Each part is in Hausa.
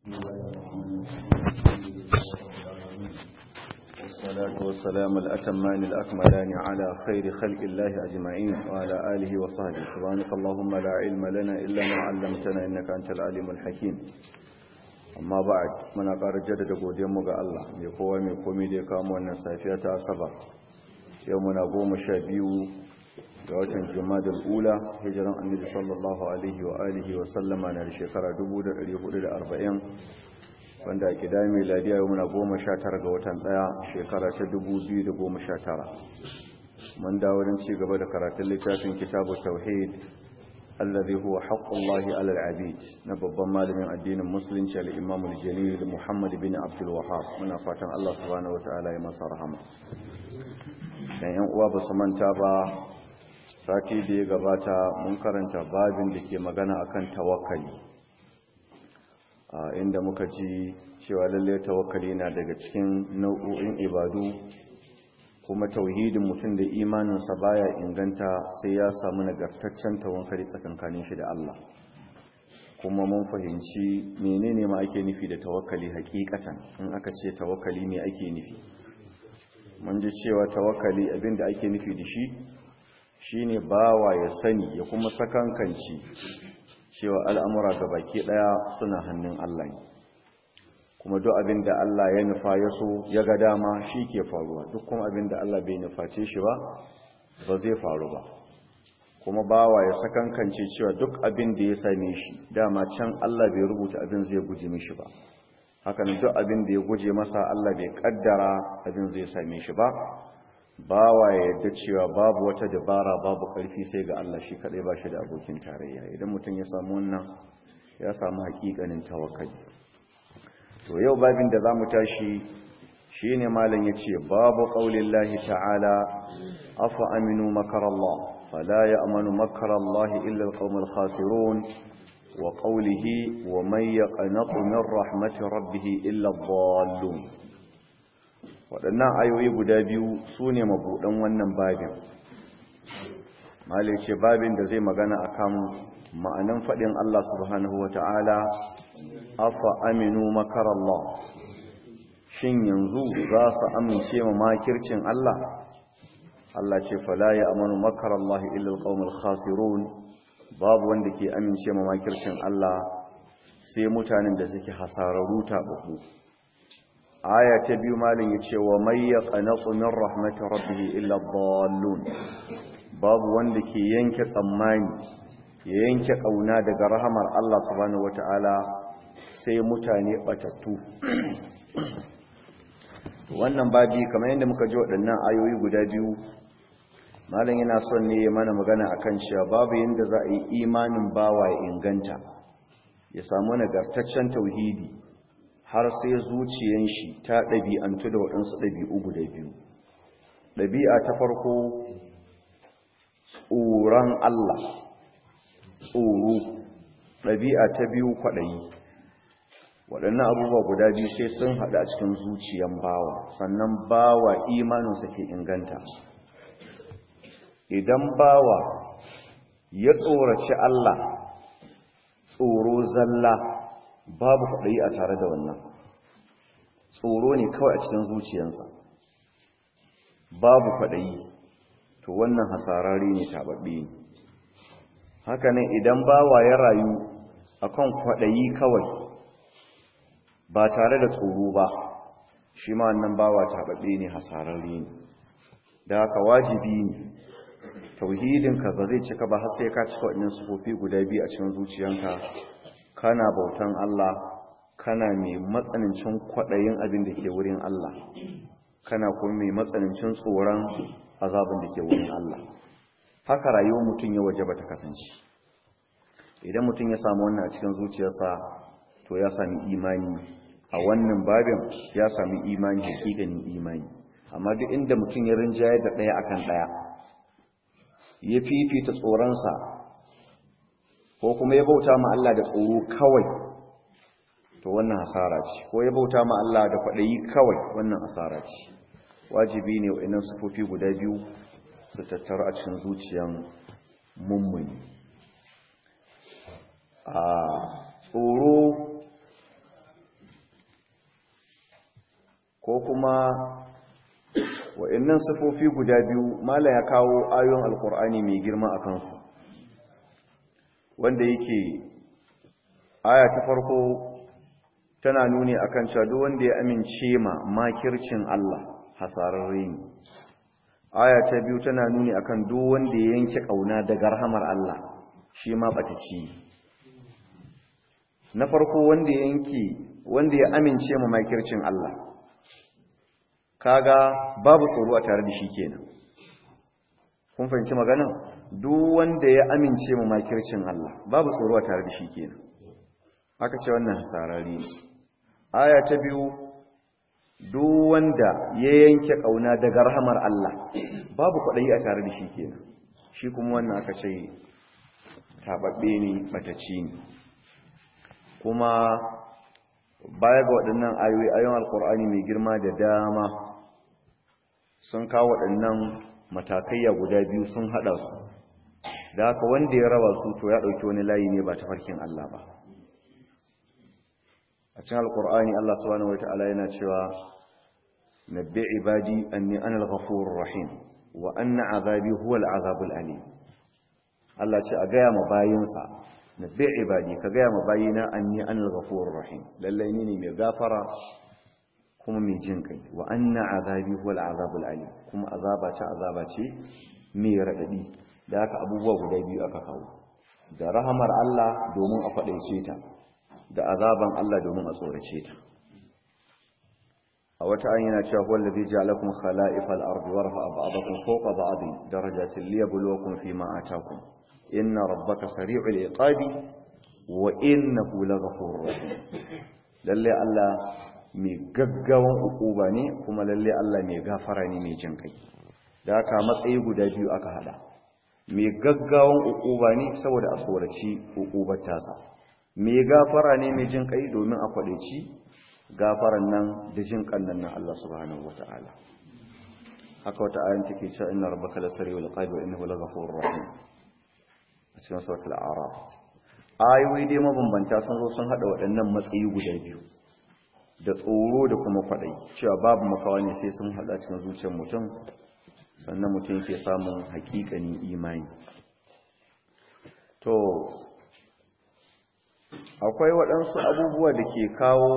والصلاة والسلام الأتمان الأكملان على خير خلق الله أجمعين وعلى آله وصحبه سبحانك اللهم لا علم لنا إلا ما علمتنا إنك أنت العليم الحكيم amma ba'ad muna ƙara jaddada godiyarmu ga Allah mai kowa mai komi da ya kamo wannan safiya ta asabar yau muna goma sha biyu ga watan jumadal ula hijiran annabi sallallahu alaihi wa alihi wa sallama na shekara 1440 wanda a kida mai ladiya yau muna goma sha tara ga watan ɗaya shekara ta 2019 mun dawo don ci gaba da karatun littafin kitabu tauhid الذي هو حق الله على العبيد نبض مالم الدين المسلم الإمام الجليل محمد بن عبد الوهاب من فاتن الله سبحانه وتعالى يما رحمه dan yan uwa ba su manta ba sati da ya gabata mun karanta babin da ke magana akan tawakkali inda muka ji cewa lalle tawakkali na daga cikin nau'o'in ibadu kuma tauhidin mutum da imaninsa baya inganta sai ya samu nagartaccen tawakkali tsakankanin shi da Allah kuma mun fahimci menene ma ake nufi da tawakkali hakikatan in aka ce tawakkali me ake nufi mun ji cewa tawakkali abinda ake nufi da shi shine bawa ya sani ya kuma sakankanci cewa al'amura baki daya suna hannun Allah ne kuma duk abin da Allah ya nufa ya so ya ga dama shi ke faruwa duk kuma abin da Allah bai nuface shi ba ba zai faru ba kuma bawa ya sakankance cewa duk abin da ya same shi dama can Allah bai rubuta abin zai guje mishi ba hakan duk abin da ya guje masa Allah bai kaddara abin zai same shi ba bawa ya yadda cewa babu wata dabara babu karfi sai ga Allah shi kadai ba shi da abokin tarayya idan mutum ya samu wannan ya samu hakikanin tawakkali to yau babin da za mu tashi shi ne malin ya ce babu ƙaunin lahi ta'ala afa aminu makarallah fala ya amanu makarallah illal ƙaunar khasirun wa ƙaulihi wa mai ya ƙanaƙu min rahmatin rabbihi illal ballon waɗannan ayoyi guda biyu su ne mabuɗan wannan babin malin ce babin da zai magana akan ma'anan faɗin Allah subhanahu wa ta'ala afa aminu makarallah shin yanzu za su amince ma makircin Allah Allah ce fala ya amanu makarallahi illa alqaumul khasirun babu wanda ke amince ma makircin Allah sai mutanen da suke hasararru tabaku aya ta biyu malin yace wa may yaqnatu min rahmatir rabbih illa dhallun babu wanda ke yanke tsammani ya yanke kauna daga rahamar Allah subhanahu wataala sai mutane batattu wannan babi kamar yadda muka ji waɗannan ayoyi guda biyu malam yana son ne mana magana akan cewa babu yadda za a yi imanin bawa ya inganta ya samu nagartaccen tauhidi har sai zuciyan shi ta ɗabi'antu da waɗansu ɗabi'u guda biyu ɗabi'a ta farko tsoron Allah tsoro ɗabi'a ta biyu kwaɗayi waɗannan abubuwa guda biyu sai sun haɗu a cikin zuciyan bawa sannan bawa imaninsa ke inganta idan bawa ya tsoraci Allah tsoro zalla babu kwaɗayi a tare da wannan tsoro ne kawai a cikin zuciyansa babu kwaɗayi to wannan hasarari ne taɓaɓɓe ne haka ne idan bawa ya rayu akan kwaɗayi kawai ba tare da tsoro ba shi ma wannan bawa taɓaɓɓe ne hasararre ne da haka wajibi ne tauhidinka ba zai cika ba har sai ka cika waɗannan sufofi guda biyu a cikin zuciyanka kana bautan Allah kana mai matsanancin kwaɗayin abin da ke wurin Allah kana kuma mai matsanancin tsoron azabin da ke wurin Allah haka rayuwar mutum ya waje ba ta kasance idan mutum ya samu wannan a cikin zuciyarsa to ya sami imani a wannan babin ya sami imani hakikanin imani amma duk inda mutum ya rinjaye da ɗaya akan ɗaya ya fifita tsoronsa ko kuma ya bauta ma Allah da tsoro kawai to wannan hasara ce ko ya bauta ma Allah da kwaɗayi kawai wannan hasara ce wajibi ne wa'annan sufofi guda biyu su tattara a cikin zuciyan mummuni a tsoro ko kuma wa'annan sifofi guda biyu mala ya kawo ayoyin alkur'ani mai girma a kansu wanda yake aya ta farko tana nuni akan cewa duk wanda ya amince ma makircin Allah hasararre ne aya ta biyu tana nuni akan duk wanda ya yanke kauna daga rahamar Allah shi ma bataci na farko wanda ya yanke wanda ya amince ma makircin Allah kaga babu tsoro a tare da shi kenan kun fahimci magana duk wanda ya amince ma makircin Allah babu tsoro a tare da shi kenan aka ce wannan hasarari ne aya ta biyu duk wanda ya yanke kauna daga rahamar Allah babu kwaɗayi a tare da shi kenan shi kuma wannan aka ce tababbe ne matacci ne kuma baya ga waɗannan ayoyi ayon alkur'ani mai girma da dama sun kawo waɗannan matakaiya guda biyu sun haɗa su da haka wanda ya raba su to ya ɗauki wani layi ne ba ta farkin Allah ba a cikin alkur'ani Allah subhanahu wata'ala yana cewa nabbi ibadi anni ana al-ghafurur rahim wa anna azabi huwa al-azabul alim Allah ce a gaya ma bayinsa nabbi ibadi ka gaya ma bayina anni ana al-ghafurur rahim lalle ni ne mai gafara kuma mai jin kai wa anna azabi huwa al-azabul alim kuma azaba ce azaba ce mai radadi da haka abubuwa guda biyu aka kawo da rahamar Allah domin a faɗaice ta da azaban Allah domin a tsorace ta a wata an yana cewa huwa allazi ja'alakum khala'ifal ardi wa rafa'a ba'dakum fawqa ba'din darajatin liyabluwakum fima ataakum inna rabbaka sari'ul iqabi wa innahu laghafurur rahim lalle Allah mai gaggawan ukuba ne kuma lalle Allah mai gafara ne mai jin kai da haka matsayi guda biyu aka hada mai gaggawan ukuba ne saboda a tsoraci ukubar tasa mai gafara ne mai jin kai domin a kwadaici gafaran nan da jin kannan nan Allah subhanahu wata'ala haka wata ayan take cewa inna rabbaka lasari'ul iqabi wa innahu laghafurur rahim a cikin suratul a'raf ayoyi dai mabambanta sun zo sun hada waɗannan matsayi guda biyu da tsoro da kuma kwadai cewa babu makawa ne sai sun hada cikin zuciyar mutum sannan mutum ke samun hakikanin imani to akwai waɗansu abubuwa da ke kawo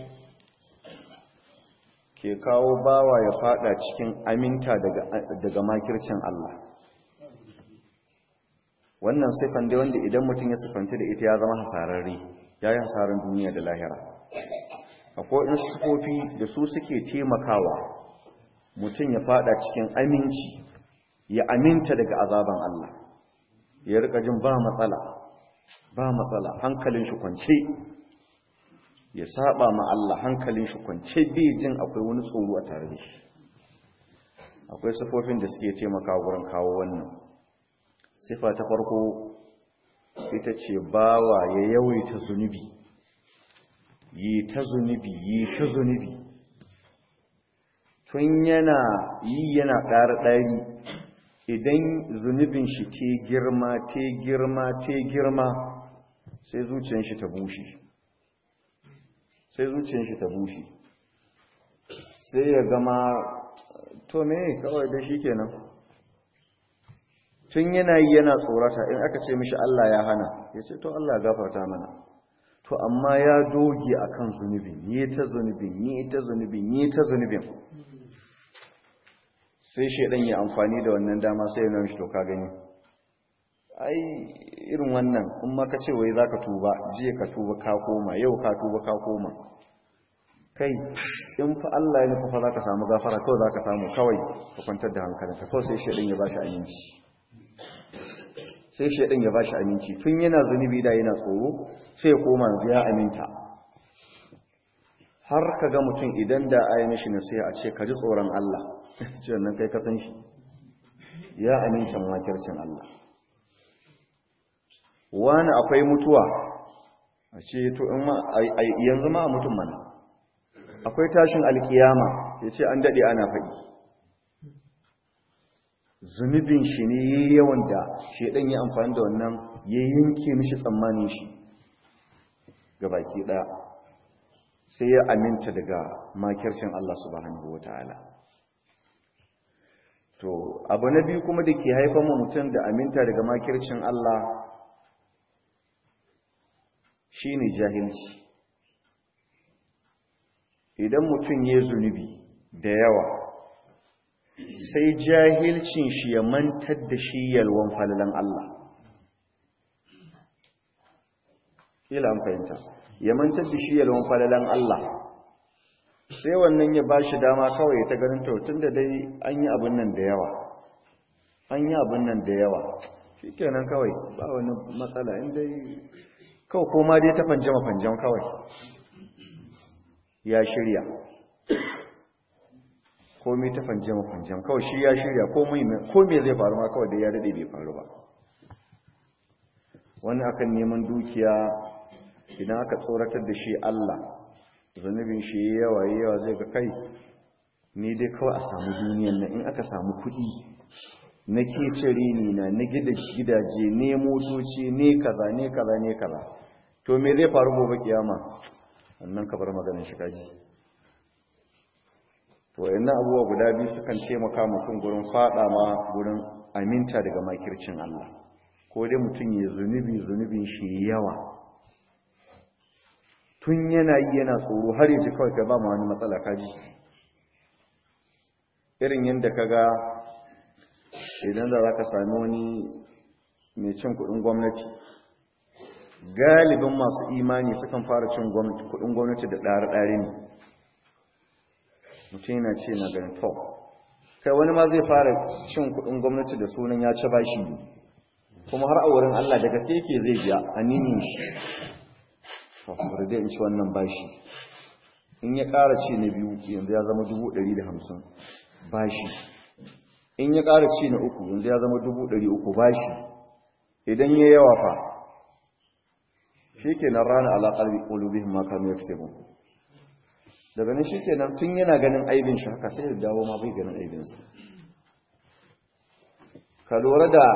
ke kawo bawa ya fada cikin aminta daga makircin Allah wannan siffan dai wanda idan mutum ya siffanta da ita ya zama hasararre ya yi hasarar duniya da lahira akwai in siffofi da su suke taimakawa mutum ya fada cikin aminci ya aminta daga azaban Allah ya rika jin ba matsala ba matsala hankalin shi kwance ya saba ma Allah hankalin shi kwance bai jin akwai wani tsoro a tare da shi akwai sifofin da suke taimakawa wurin kawo wannan sifa ta farko ita ce bawa ya yawaita zunubi yi ta zunubi yi ta zunubi tun yana yi yana ɗari-ɗari idan zunubin shi te girma te girma te girma sai zuciyar shi ta bushe sai zuciyar shi ta bushe sai ya gama to me kawai da shi kenan tun yana yi yana tsorata in aka ce mishi Allah ya hana ya ce to Allah gafarta mana to amma ya doge akan zunubin yi ta zunubin yi ta zunubin yi ta zunubin sai shaidan ya amfani da wannan dama sai ya nuna shi to ka gani ai irin wannan in ma ka ce wai zaka tuba jiya ka tuba ka koma yau ka tuba ka koma kai in fa Allah ya nufa fa zaka samu gafara kawai zaka samu kawai ka kwantar da hankalinka kawai sai shaidan ya bashi aminci sai shaidan ya bashi aminci tun yana zunubi da yana tsoro sai ya koma ya aminta har ka ga mutum idan da ayi mishi nasiha a ce ka ji tsoron Allah ce wannan kai kasan shi ya amincin makircin Allah wani akwai mutuwa a ce to in ma yanzu ma a mutum mana akwai tashin alkiyama ya ce an daɗe ana faɗi zunubin shi ne yawan da shaidan ya amfani da wannan ya yanke mishi tsammanin shi ga baki ɗaya sai ya aminta daga makircin Allah subhanahu wataala to abu na biyu kuma da ke haifar mu mutum da aminta daga makircin Allah shine jahilci idan mutum ya zunubi da yawa sai jahilcin shi ya mantar da shi yalwan falalan Allah ila an fahimta ya mantar da shi yalwan falalan Allah sai wannan ya bashi dama kawai ta ganin to tunda dai an yi abin nan da yawa an yi abin nan da yawa shikenan kawai ba wani matsala in dai kawai koma dai ta fanjama fanjam kawai ya shirya komai ta fanjama fanjam kawai shi ya shirya komai zai faru ma kawai da ya daɗe bai faru ba wani akan neman dukiya idan aka tsoratar da shi Allah zunubin shi yawa yawa zai ga kai ni dai kawai a samu duniyan nan in aka samu kuɗi na kecere ni na na gida gidaje ne motoci ne kaza ne kaza ne kaza to me zai faru gobe kiyama wannan ka bar maganin shi kaji to wayannan abubuwa guda biyu sukan taimaka mutum gurin fada ma gurin aminta daga makircin Allah ko dai mutum ya zunubi zunubin shi yawa tun yana yi yana tsoro har yaji kawai ka ba ma wani matsala kaji irin yadda ka ga idan da za ka sami wani mai cin kudin gwamnati galibin masu imani sukan fara cin kudin gwamnati da ɗare-ɗare ne mutum yana ce na ganin to kai wani ma zai fara cin kudin gwamnati da sunan ya ci bashi ne kuma har a wurin Allah da gaske yake zai biya a ninin shi to bari dai in ci wannan bashi in ya ƙara ci na biyu yanzu ya zama dubu ɗari da hamsin bashi in ya ƙara ci na uku yanzu ya zama dubu ɗari uku bashi idan ya yawa fa shi ke nan rana alaƙar ƙulubihin makamu ya fi daga nan shi ke nan tun yana ganin aibin shi haka sai da dawo ma bai ganin aibinsa ka lura da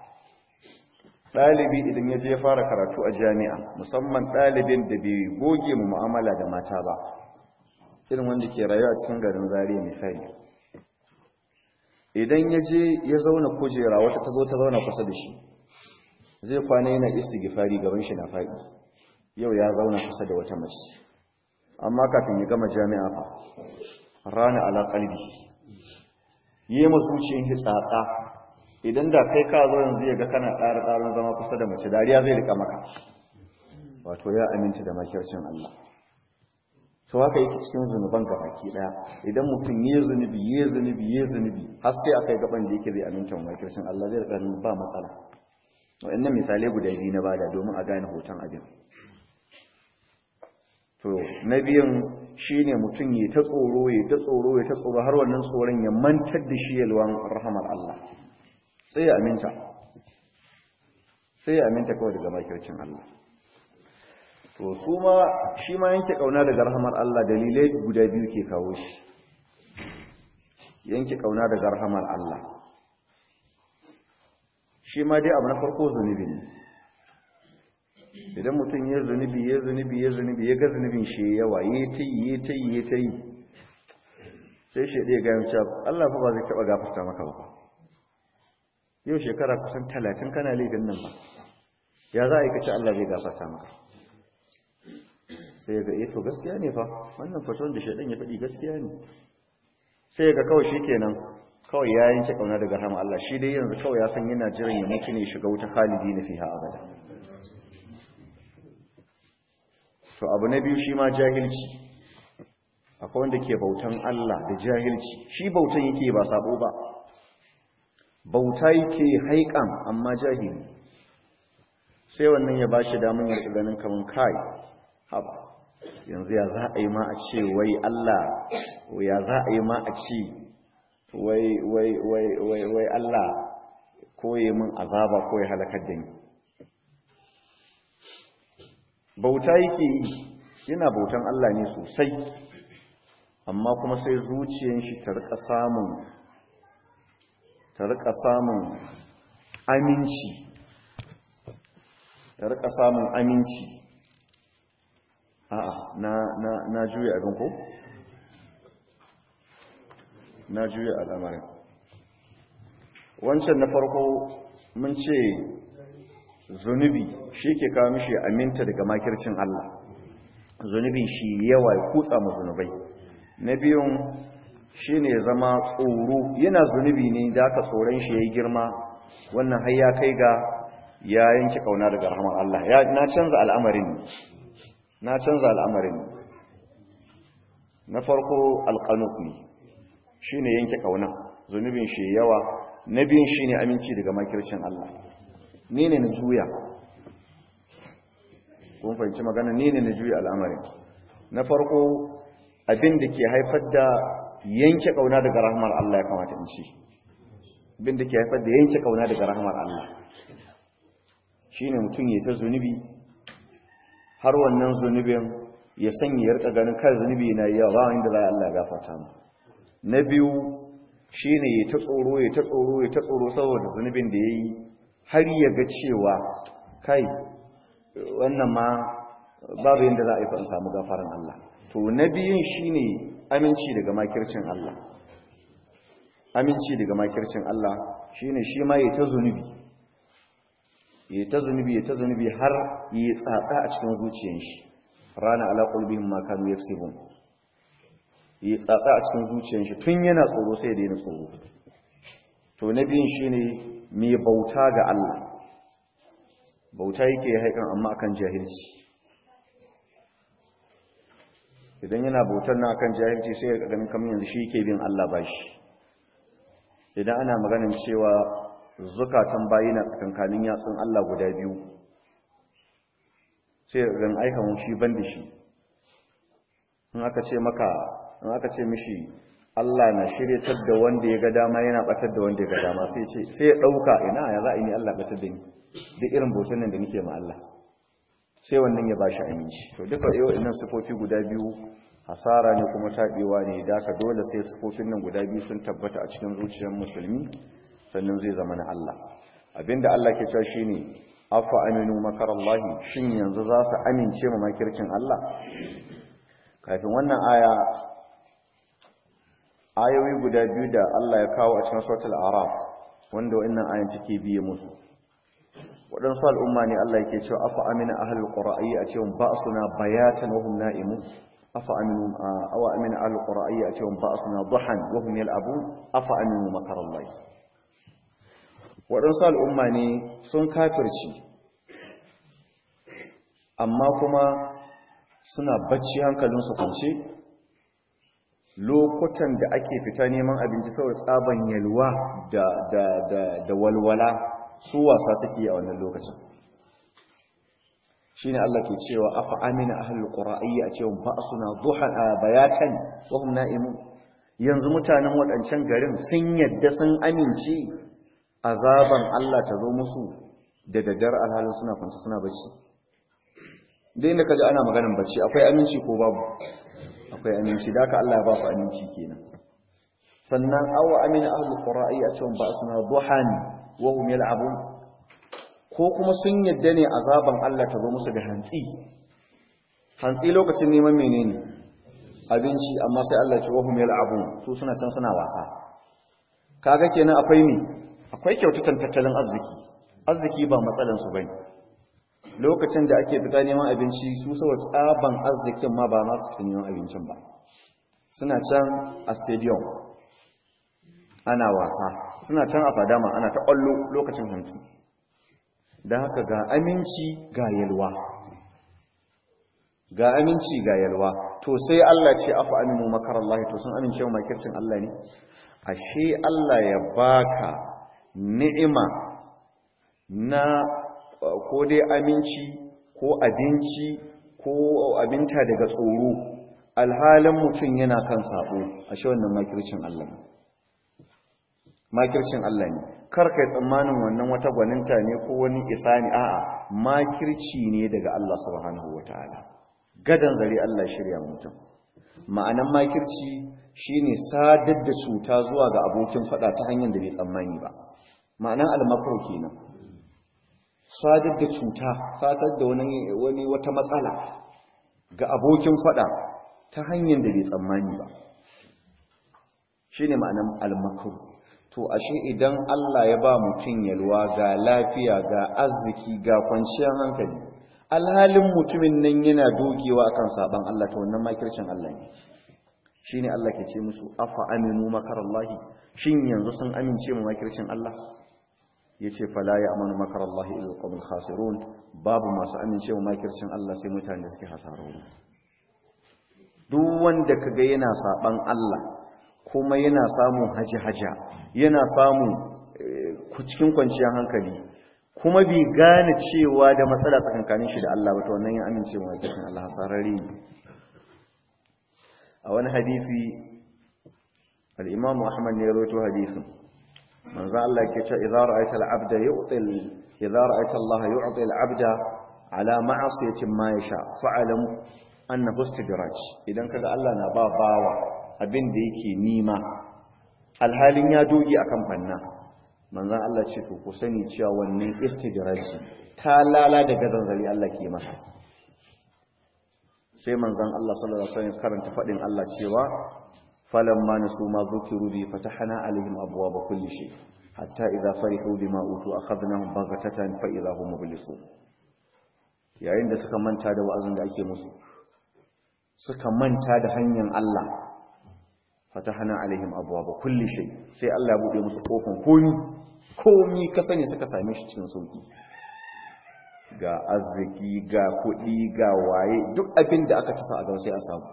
ɗalibi idan ya je fara karatu a jami'a musamman ɗalibin da bai goge mu mu'amala da mata ba irin wanda ke rayuwa cikin garin zariya misali idan ya je ya zauna kujera wata ta zo ta zauna kusa da shi zai kwana yana istighfari gaban shi na faɗi yau ya zauna kusa da wata mace amma kafin ya gama jami'a fa rana ala qalbi yi ma zuciyar hitsatsa idan da kai ka zo yanzu ya ga kana ƙara ƙarin zama kusa da mace dariya zai rika maka wato ya aminta da makircin Allah to haka yake cikin zunuban gabaki daya idan mutum ya zunubi ya zunubi ya zunubi har sai akai gaban da yake zai aminta wa makircin Allah zai rika ba matsala wa'annan misalai guda biyu na bada domin a gane hoton abin to na biyan shine mutum ya ta tsoro ya ta tsoro ya ta tsoro har wannan tsoron ya mantar da shi yalwan rahamar Allah sai ya aminta sai ya aminta kawai daga makircin Allah to su ma shi ma yanke kauna daga rahamar Allah dalilai guda biyu ke kawo shi yanke kauna daga rahamar Allah shi ma dai abu na farko zunubi ne idan mutum ya zunubi ya zunubi ya zunubi ya ga zunubin shi yawa ya ta yi ya ta yi ya ta yi sai shi ɗaya ga yanci Allah fa ba zai taɓa gafarta maka ba yau shekara kusan talatin kana laifin nan ba ya za a yi kace Allah zai gafarta maka sai ya ga eh to gaskiya ne fa wannan fatuwar da shaidan ya faɗi gaskiya ne sai ya ga kawai shi kenan kawai ya yanke kauna daga rahama Allah shi dai yanzu kawai ya san yana jiran ya mutu ne shiga wuta khalidi na fiha abada to abu na biyu shi ma jahilci akwai wanda ke bautan Allah da jahilci shi bautan yake ba sabo ba bauta yake haikan amma jahili sai wannan ya bashi damun ya ganin kaman kai haba yanzu ya za a yi ma a ce wai Allah ya za a yi ma a ce wai wai wai wai wai Allah koye min azaba ko ya halakar da ni bauta yake yi yana bautan Allah ne sosai amma kuma sai zuciyar shi ta rika samun ta rika samun aminci ta rika samun aminci a'a na na na juya abin ko na juya al'amarin wancan na farko mun ce zunubi shi ke kawo mishi aminta daga makircin Allah zunubi shi yawa ya kutsa mu zunubai na biyun shi ne zama tsoro yana zunubi ne da aka tsoron shi ya yi girma wannan har ya kai ga ya yanki kauna daga rahman Allah na canza al'amarin ne na canza al'amarin ne na farko alƙanuk ne shi ne yanke kauna zunubin shi yawa na biyun shi ne aminci daga makircin Allah ni ne na juya kun fahimci magana ni ne na juya al'amarin na farko abin da ke haifar da yanke kauna daga rahmar Allah ya kamata in ci abin da ke haifar da yanke kauna daga rahmar Allah shine mutum ya ta zunubi har wannan zunubin ya sanya ya rika ganin kai zunubi na yawa ba wanda za Allah ya gafarta mu na biyu shine ya ta tsoro ya ta tsoro ya ta tsoro saboda zunubin da yayi har ya ga cewa kai wannan ma babu yanda za a yi fa samu gafaran Allah to na biyun shine aminci daga makircin Allah aminci daga makircin Allah shine shi ma ya ta zunubi ya ta zunubi ya ta zunubi har ya tsatsa a cikin zuciyar shi rana ala qulbihim ma kanu yaksibun ya tsatsa a cikin zuciyar shi tun yana tsoro sai da yana tsoro to na biyun shine mai bauta ga Allah bauta yake haikan amma akan jahilci idan yana bautar na akan jahilci sai ya ganin kamar yanzu shi yake bin Allah bashi idan ana maganin cewa zukatan bayi na tsakankanin yatsun Allah guda biyu sai ran aika mun shi ban da shi in aka ce maka in aka ce mishi Allah na shiryatar da wanda ya ga dama yana batar da wanda ya ga dama sai ce sai ya dauka ina ya za a yi Allah batar da ni duk irin bautar nan da nake ma Allah sai wannan ya bashi aminci to duka yau innan sifofi guda biyu hasara ne kuma tabewa ne da ka dole sai sifofin nan guda biyu sun tabbata a cikin zuciyar musulmi sannan zai zama na Allah abinda Allah ke cewa shine afa aminu makarallahi shin yanzu za su amince ma makircin Allah kafin wannan aya ayoyi guda biyu da Allah ya kawo a cikin suratul araf wanda wannan ayan take biye musu waɗansu al'umma ne Allah yake cewa afa amina ahlul qura'i a cewa ba'suna bayatan wa hum na'imun afa aminu awa amina ahlul qura'i a cewa ba'suna duhan wa hum yal'abun afa aminu makarallahi waɗansu al'umma ne sun kafirci amma kuma suna bacci hankalinsu kwance lokutan da ake fita neman abinci saboda tsaban yalwa da walwala su wasa suke a wannan lokacin shine Allah ke cewa afa amina ahlul qura'iyya a cewa ba suna duhan bayatan wa hum na'imun yanzu mutanen waɗancan garin sun yadda sun amince azaban Allah ta zo musu da daddar alhalin suna kwanci suna bacci dai inda kaji ana maganin bacci akwai aminci ko babu akwai aminci da haka Allah ya ba su aminci kenan sannan awa amina ahlul qura'iyya a cewa ba suna duhan wa hum yal'abun ko kuma sun yadda ne azaban Allah ta zo musu da hantsi hantsi lokacin neman menene abinci amma sai Allah ya ce wa hum yal'abun su suna can suna wasa kaga kenan akwai me akwai kyautatan tattalin arziki arziki ba matsalan su bane lokacin da ake fita neman abinci su saboda tsaban arzikin ma ba ma su neman abincin ba suna can a stadium ana wasa suna can a fadama ana ta ƙwallo lokacin hantsi don haka ga aminci ga yalwa ga aminci ga yalwa to sai Allah ce afa aminu makarallahi to sun amince wa makircin Allah ne ashe Allah ya baka ni'ima na ko dai aminci ko abinci ko abinta daga tsoro alhalin mutum yana kan sabo ashe wannan makircin Allah ne makircin Allah ne kar kai tsammanin wannan wata gwaninta ne ko wani isani a'a makirci ne daga Allah subhanahu wataala gadan zare Allah shirya mutum ma'anan makirci shine sadar da cuta zuwa ga abokin fada ta hanyar da bai tsammani ba ma'anan almakar kenan sadar da cuta sadar da wani wani wata matsala ga abokin fada ta hanyar da bai tsammani ba shine ma'anar almakru to ashe idan Allah ya ba mutum yalwa ga lafiya ga arziki ga kwanciyar hankali alhalin mutumin nan yana dogewa akan saban Allah ta wannan makircin Allah ne shine Allah ke ce musu afa aminu makarallahi shin yanzu sun amince mu makircin Allah yace fala ya'manu makarallahi illa alqawmul khasirun babu masu amince mu makircin Allah sai mutanen da suke hasararru duk wanda kaga yana saban Allah kuma yana samun haji-haja yana samun cikin kwanciyar hankali kuma bai gane cewa da matsala tsakankanin shi da Allah ba ta wannan yin amincewa wakilcin Allah hasararri ne a wani hadisi al'imamu ahmad ne ya roto hadisin manzo Allah ke ce idza ra'aita al-abda yu'til idza ra'aita Allah yu'ti al-abda ala ma'asiyatin ma yasha fa'alam annahu istidraj idan kaga Allah na ba bawa abin da yake nima alhalin ya doge akan banna manzan Allah ce to ku sani cewa wannan istidraji ta lala da zanzari Allah ke masa sai manzan Allah sallallahu alaihi wasallam karanta fadin Allah cewa falamma nasu ma zukiru bi fatahna alaihim abwaaba kulli shay hatta idza farihu bima utu akhadnahum baghatatan fa idza hum mublisun yayin da suka manta da wa'azin da ake musu suka manta da hanyar Allah fatahana alaihim abwaaba kulli shay sai Allah ya bude musu kofin komi komi ka sani suka same shi cikin sauki ga arziki ga kuɗi ga waye duk abin da aka tasa a gaba sai a samu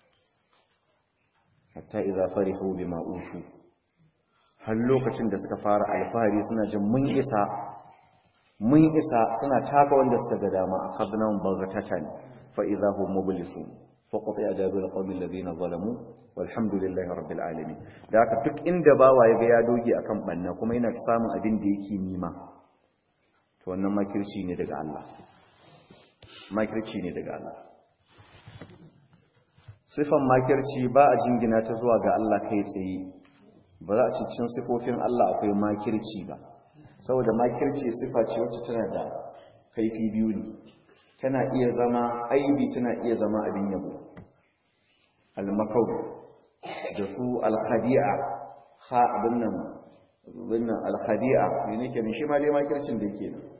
hatta idza farihu bima utu har lokacin da suka fara alfahari suna jin mun isa mun isa suna taka wanda suka ga dama akhadnahum baghatatan fa idza hum mublisun فقطع دابر القوم الذين ظلموا والحمد لله رب العالمين da haka duk inda bawa ya ga ya doge akan banna kuma yana samun abin da yake nima to wannan makirci ne daga Allah makirci ne daga Allah sifan makirci ba a jingina ta zuwa ga Allah kai tsaye ba za a ci cikin sifofin Allah akwai makirci ba saboda makirci sifa ce wacce tana da kaifi biyu ne tana iya zama aibi tana iya zama abin yabo almakau da su alkhadi'a ha abin nan wannan alkhadi'a ne nake ne shi ma dai makircin da yake nan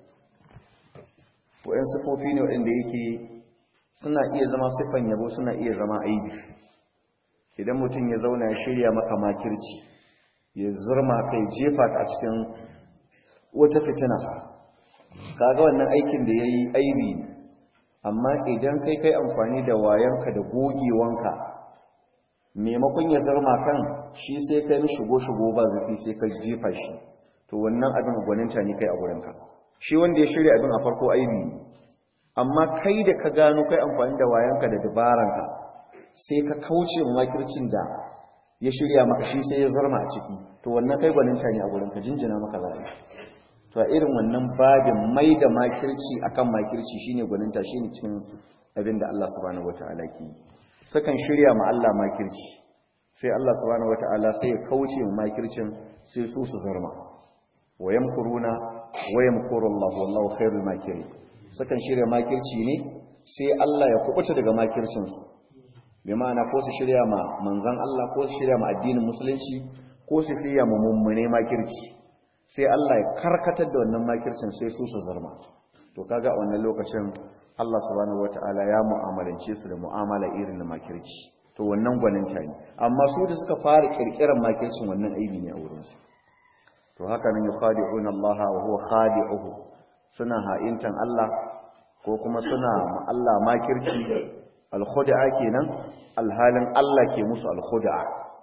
wayan sifofi ne waɗanda yake suna iya zama siffan yabo suna iya zama aibi idan mutum ya zauna ya shirya maka makirci ya zurma kai jefa ka a cikin wata fitina kaga wannan aikin da yayi aibi ne amma idan kai kai amfani da wayanka da gogewanka maimakon ya zarma kan shi sai kai shigo shigo ba zafi sai ka jefa shi to wannan abin gwaninta ne kai a gurinka shi wanda ya shirya abin a farko aibi ne amma kai da ka gano kai amfani da wayanka da dabaranka sai ka kauce makircin da ya shirya maka shi sai ya zarma a ciki to wannan kai gwaninta ne a gurinka jinjina maka za'a to a irin wannan babin mai da makirci akan makirci shine gwaninta shine cikin abin da Allah subhanahu wataala ke yi sukan shirya ma Allah makirci sai Allah subhanahu wataala sai ya kauce ma makircin sai su su zarma wa yamkuruna wa yamkuru Allah wallahu khairul makirin sukan shirya makirci ne sai Allah ya kubuta daga makircin su bi ma'ana ko su shirya ma manzon Allah ko su shirya ma addinin musulunci ko su shirya ma mummune makirci sai Allah ya karkatar da wannan makircin sai su su zarma to kaga a wannan lokacin Allah subhanahu wataala ya mu'amalance su da mu'amala irin na makirci to wannan gwaninta ne amma su da suka fara kirkiran makircin wannan aibi ne a wurin su to haka nan yukhadi'una Allah wa huwa khadi'uhu suna ha'intan Allah ko kuma suna Allah makirci al-khud'a kenan alhalin Allah ke musu al-khud'a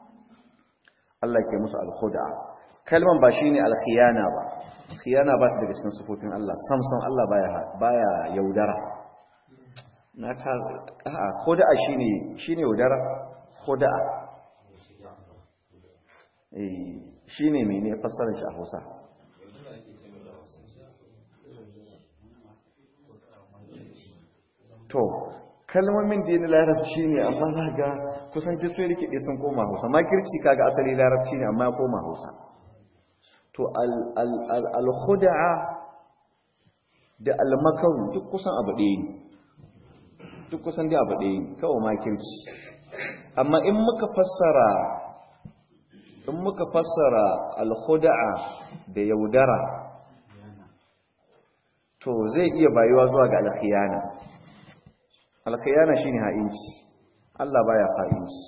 Allah ke musu al-khud'a kalman ba shine al-khiyana ba khiyana ba su daga cikin sifofin Allah samson Allah baya baya yaudara na ka a khud'a shine shine yaudara khud'a eh shine mene fassarar shi a Hausa to kalmomin da yana larabci ne amma za ga kusan duk sai rikide sun koma Hausa makirci kaga asali larabci ne amma ya koma Hausa to al-khud'a da al-makar duk kusan abu ɗaya ne duk kusan dai abu ɗaya kawai makirci amma in muka fassara in muka fassara alhuda'a da yaudara to zai iya bayuwa zuwa ga alkhiyana alkhiyana shine ha'inci Allah baya ha'inci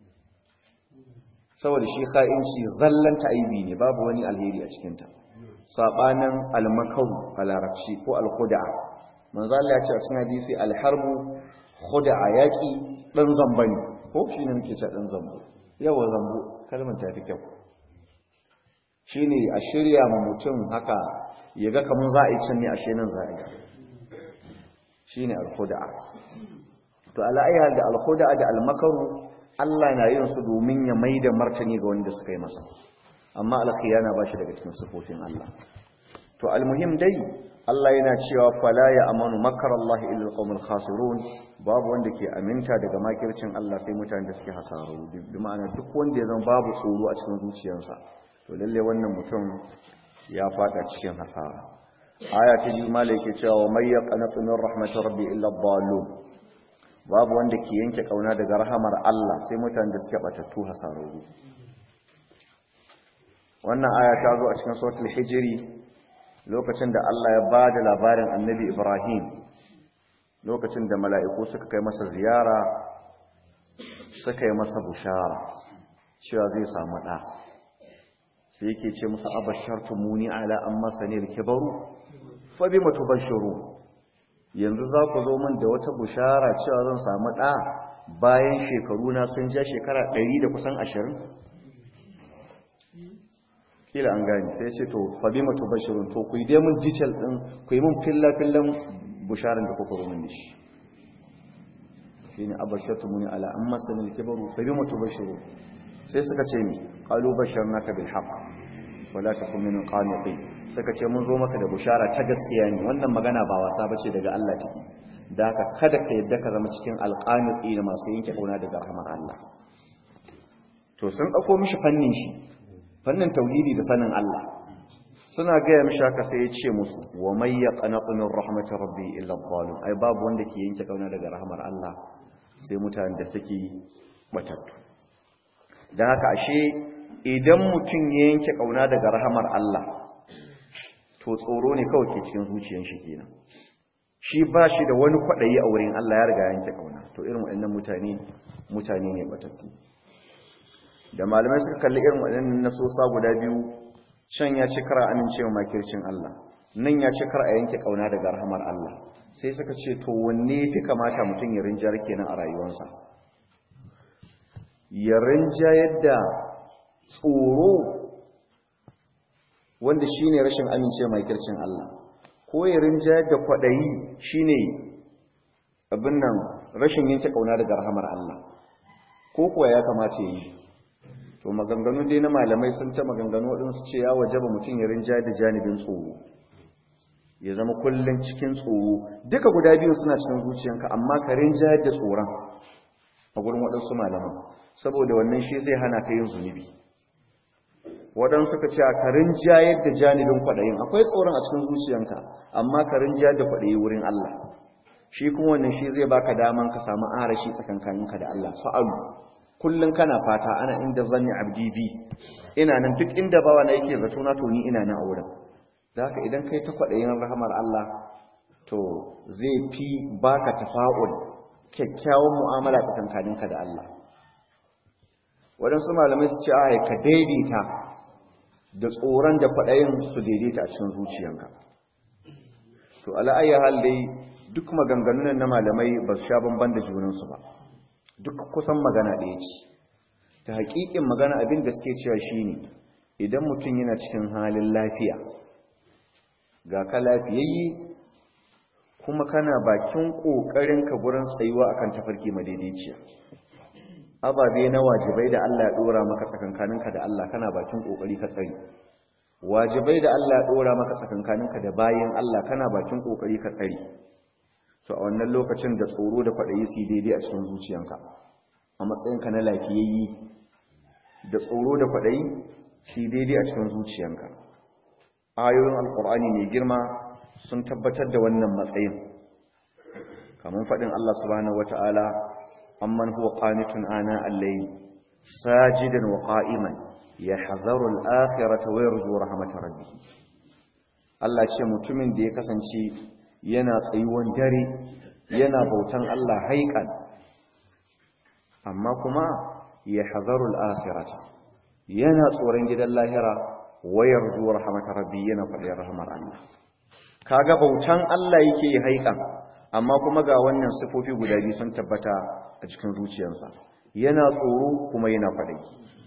saboda shi ha'inci zallanta aibi ne babu wani alheri a cikinta sabanin almakaru a larabci ko alhuda'a manzo Allah ya ce a cikin hadisi alharbu khuda'a yaki dan zamba ne ko shine muke cewa dan zambo yawa zambo kalmar ta fi kyau shine a shirya ma mutum haka ya ga kamun za a yi can ne a shenan za a yi shine alhuda'a to ala ayyuhal da alhuda'a da almakaru Allah na yin su domin ya maida martani ga wanda suka yi masa amma alkhiyana ba shi daga cikin sifofin Allah to almuhim dai Allah yana cewa fala ya amanu makarallahi illa alqawmul khasirun babu wanda ke aminta daga makircin Allah sai mutanen da suke hasaru bi ma'ana duk wanda ya zama babu tsoro a cikin zuciyarsa to lalle wannan mutum ya fada cikin hasara aya ta biyu malai ke cewa may yaqnatu min rahmatir rabbi illa dhallun babu wanda ke yanke kauna daga rahamar Allah sai mutanen da suke batattu hasararru wannan aya ta zo a cikin suratul hijri lokacin da Allah ya ba da labarin annabi Ibrahim lokacin da mala'iku suka kai masa ziyara suka yi masa bushara cewa zai samu ɗa sai yake ce musu abashartu muni ala an masa ne kibaru fa bi matubashiru yanzu za ku zo min da wata bushara cewa zan samu ɗa bayan shekaru na sun ja shekara ɗari da kusan ashirin kila an gani sai ce to fabi matu bashirun to ku yi dai mun detail din ku yi mun filla fillan busharan da kuka rumin da shi shine abashatu muni ala amma sanil kibaru fabi matu bashirun sai suka ce ni qalu basharnaka bil haqq wala takun min qanitin suka ce mun zo maka da bushara ta gaskiya ne wannan magana ba wasa bace daga Allah take da haka kada ka yadda ka zama cikin alqaniti da masu yanke kauna daga rahmar Allah to sun dauko mishi fannin shi fannin tauhidi da sanin Allah suna gaya mishi haka sai ya ce musu wa may yaqnatu min rahmatir rabbi illa dhalim ai babu wanda ke yanke kauna daga rahmar Allah sai mutanen da suke batattu dan haka ashe idan mutum ya yanke kauna daga rahmar Allah to tsoro ne kawai ke cikin zuciyar shi kenan shi ba shi da wani kwadayi a wurin Allah ya riga yanke kauna to irin waɗannan mutane mutane ne batattu da malamai suka kalli irin waɗannan nasosa guda biyu can ya ci kara amincewa makircin Allah nan ya ci kara a yanke kauna daga rahamar Allah sai suka ce to wanne fi kamata mutum ya rinjar kenan a rayuwarsa ya rinja yadda tsoro wanda shine rashin amincewa makircin Allah ko ya rinja yadda kwaɗayi shine abin nan rashin yanke kauna daga rahamar Allah ko kuwa ya kamata ya yi to maganganu dai na malamai sun ta maganganu waɗansu ce ya wajaba mutum ya rinja da janibin tsoro ya zama kullum cikin tsoro duka guda biyu suna cikin zuciyanka amma ka rinja da tsoron a gurin waɗansu malaman saboda wannan shi zai hana ka yin zunubi waɗansu suka ce a ka rinja da janibin kwaɗayin akwai tsoron a cikin zuciyanka amma ka rinja da kwaɗayi wurin Allah shi kuma wannan shi zai baka daman ka samu arashi tsakankaninka da Allah fa'alu kullum kana fata ana inda zanni abdi bi ina nan duk inda bawa na yake zato na to ni ina nan a wurin haka idan kai ta kwaɗayin rahamar Allah to zai fi baka tafa'ul kyakkyawan mu'amala tsakankaninka da Allah waɗansu malamai su ce a ka daidaita da tsoron da kwaɗayin su daidaita a cikin zuciyanka to ala'ayyar hal dai duk maganganun na malamai ba su sha bamban da junansu ba duk kusan magana ɗaya ce ta haƙiƙin magana abin da suke cewa shi ne idan mutum yana cikin halin lafiya ga ka lafiyayye kuma kana bakin ƙoƙarinka gurin tsayuwa akan tafarki madaidaiciya ababe na wajibai da Allah ya ɗora maka tsakankaninka da Allah kana bakin ƙoƙari ka tsari wajibai da Allah ya ɗora maka tsakankaninka da bayan Allah kana bakin ƙoƙari ka tsari to a wannan lokacin da tsoro da kwaɗayi su daidai a cikin zuciyanka a matsayinka na lafiyayyi da tsoro da kwaɗayi su daidai a cikin zuciyanka ayoyin alkur'ani mai girma sun tabbatar da wannan matsayin kamar faɗin Allah subhanahu wata'ala amman huwa qanitun ana al-layl sajidan wa qa'iman yahzaru al-akhirata wa yarju rahmatar rabbih Allah ce mutumin da ya kasance yana tsayuwan dare yana bautan Allah haikan amma kuma yahzaru al-akhirata yana tsoron gidan lahira wa yarju rahmatar rabbih yana faɗin rahmar Allah kaga bautan Allah yake haikan amma kuma ga wannan sifofi guda biyu sun tabbata a cikin zuciyarsa yana tsoro kuma yana faɗi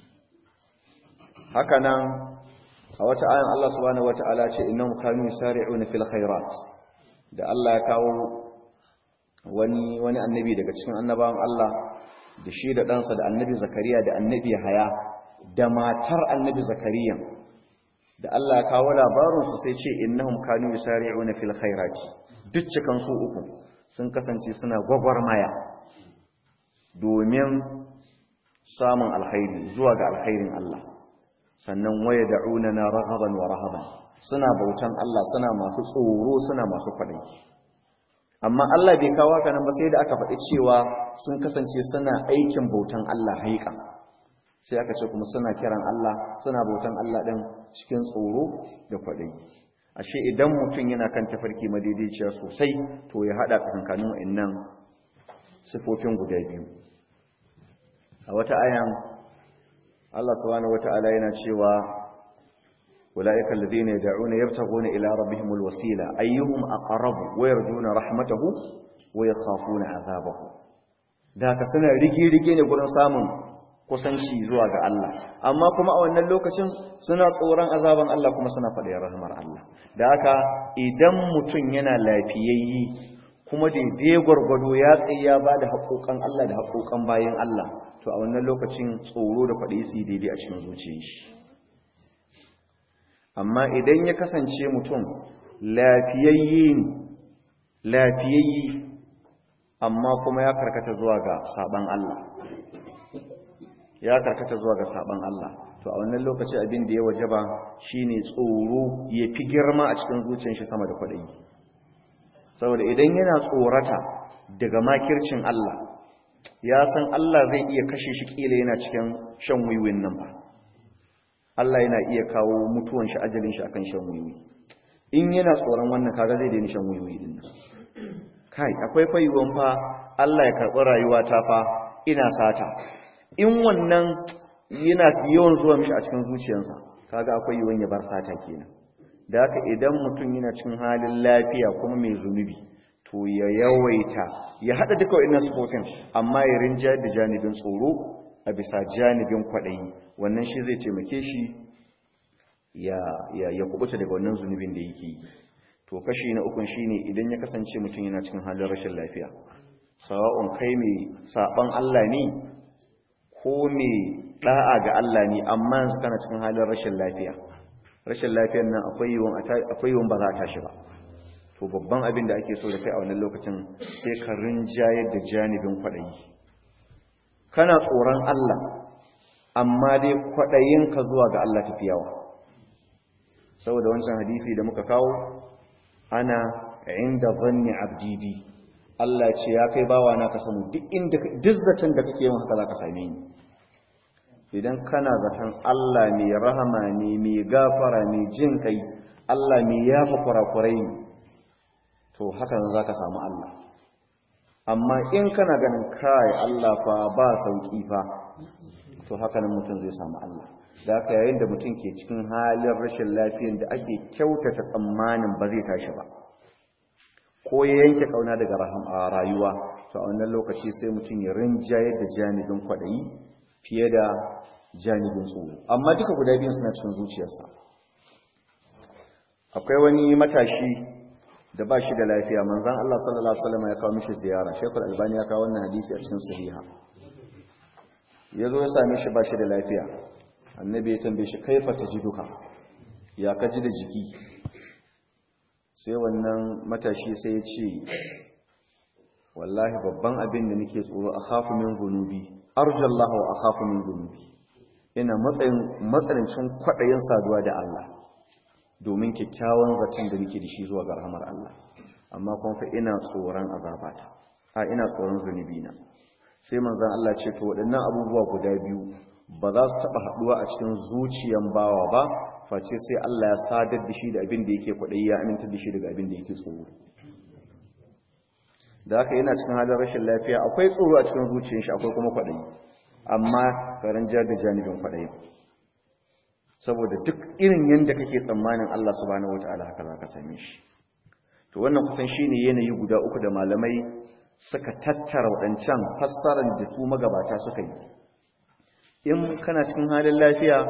haka nan a wata ayan Allah subhanahu wata'ala ce innahum kanu yusari'una fil khairat da Allah ya kawo wani wani annabi daga cikin annabawan Allah da shi da ɗansa da annabi Zakariya da annabi Haya da matar annabi Zakariya da Allah ya kawo labarin su sai ce innahum kanu yusari'una fil khairati duk cikan su uku sun kasance suna gwagwarmaya domin samun alkhairi zuwa ga alkhairin Allah sannan waya da'una na rahaban wa rahaban suna bautan Allah suna masu tsoro suna masu kwaɗayi amma Allah bai kawo haka nan ba sai da aka faɗi cewa sun kasance suna aikin bautan Allah haika sai aka ce kuma suna kiran Allah suna bautan Allah ɗin cikin tsoro da kwaɗayi ashe idan mutum yana kan tafarki madaidaiciya sosai to ya hada tsakankanin wa'annan sifofin guda biyu a wata ayan Allah subhanahu wata'ala yana cewa ulaika alladhina yad'una yabtaghuna ila rabbihimul wasila ayyuhum aqrabu wa yarjuna rahmatahu wa yakhafuna azabahu da ka suna rige-rige ne gurin samun kusanci zuwa ga Allah amma kuma a wannan lokacin suna tsoron azaban Allah kuma suna faɗin rahmar Allah da haka idan mutum yana lafiyayyi kuma daidai gwargwado ya tsaye ya ba da haƙoƙan Allah da haƙoƙan bayan Allah to a wannan lokacin tsoro da faɗi su daidai a cikin zuciyar shi amma idan ya kasance mutum lafiyayye ne lafiyayye amma kuma ya karkata zuwa ga saban Allah ya karkata zuwa ga saban Allah to a wannan lokaci abin da ya wajaba shine tsoro ya fi girma a cikin zuciyar shi sama da kwaɗayi saboda idan yana tsorata daga makircin Allah ya san Allah zai iya kashe shi kila yana cikin shan wiwin nan ba Allah yana iya kawo mutuwan shi ajalin shi akan shan wiwi in yana tsoron wannan kaga zai daina shan wiwi din nan kai akwai fayiwan fa Allah ya karɓi rayuwa ta fa ina sata in wannan yana yawan zuwa mishi a cikin zuciyarsa kaga akwai yiwuwan ya bar sata kenan da haka idan mutum yana cikin halin lafiya kuma mai zunubi to ya yawaita ya hada duka wa'annan sifofin amma ya rinja da janibin tsoro a bisa janibin kwaɗayi wannan shi zai taimake shi ya ya ya kubuta daga wannan zunubin da yake yi to kashi na ukun shine idan ya kasance mutum yana cikin halin rashin lafiya sawa'un kai mai saban Allah ne ko mai da'a ga Allah ne amma yanzu kana cikin halin rashin lafiya rashin lafiyar nan akwai yiwon akwai yiwon ba za ta shi ba to babban abin da ake so da kai a wannan lokacin sai ka rinjayar da janibin kwaɗayi kana tsoron Allah amma dai kwaɗayin ka zuwa ga Allah tafi yawa saboda wancan hadisi da muka kawo ana inda zanni abdi bi Allah ce ya kai bawa na ka samu duk inda duk zaton da kake yin haka za ka same ni idan kana zaton Allah mai rahama ne mai gafara mai jin kai Allah mai yafa kurakurai ne to haka nan za ka samu Allah amma in kana ganin kai Allah fa ba sauki fa to haka nan mutum zai samu Allah da haka yayin da mutum ke cikin halin rashin lafiyar da ake kyautata tsammanin ba zai tashi ba ko ya yanke kauna daga rayuwa to a wannan lokaci sai mutum ya rinjayar da janibin kwaɗayi fiye da janibin tsoro amma duka guda biyun suna cikin zuciyarsa akwai wani matashi da ba shi da lafiya manzan Allah sallallahu alaihi wasallam ya kawo mishi ziyara Sheikhul Albani ya kawo wannan hadisi a cikin sahiha yazo ya same shi ba shi da lafiya annabi ya tambaye shi kaifa tajiduka ya ka ji da jiki sai wannan matashi sai ya ce wallahi babban abin da nake tsoro akhafu min zunubi arjallahu wa akhafu min zunubi ina matsayin matsanancin kwadayin saduwa da Allah domin kyakkyawan zaton da nake da shi zuwa ga rahmar Allah amma kuma fa ina tsoron azabata a ina tsoron zunubi na sai manzon Allah ce to waɗannan abubuwa guda biyu ba za su taɓa haɗuwa a cikin zuciyan bawa ba face sai Allah ya sadar da shi da abin da yake kwaɗayi ya aminta da shi daga abin da yake tsoro da haka yana cikin halin rashin lafiya akwai tsoro a cikin zuciyar shi akwai kuma kwaɗayi amma karan jar da janibin kwaɗayi saboda duk irin yadda kake tsammanin Allah subhanahu wataala haka za ka same shi to wannan kusan shine yanayi guda uku da malamai suka tattara waɗancan fassarar da su magabata suka yi in kana cikin halin lafiya